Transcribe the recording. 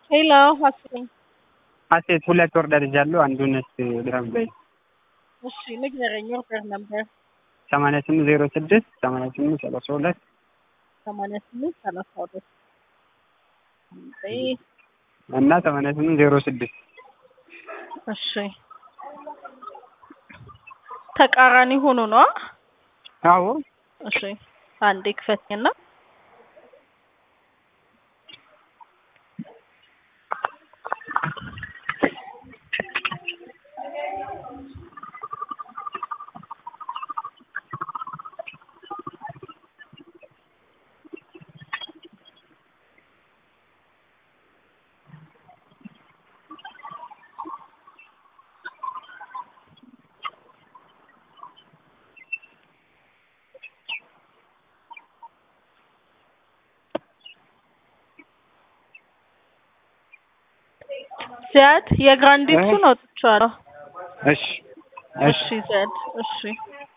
ሄሎ ሀሴት ሀሴት ሁለት ኦርደር ይዣለሁ። አንዱን እስኪ ድረም በይ። እሺ ንገረኝ። ኦርደር ነበር ሰማንያ ስምንት ዜሮ ስድስት ሰማንያ ስምንት ሰላሳ ሁለት ሰማንያ ስምንት ሰላሳ ሁለት እና ሰማንያ ስምንት ዜሮ ስድስት እሺ ተቃራኒ ሆኖ ነው። አዎ እሺ አንዴ ክፈትኝና ዚያድ የግራንዲክሱን አውጥቼዋለሁ። እሺ እሺ ዚያድ እሺ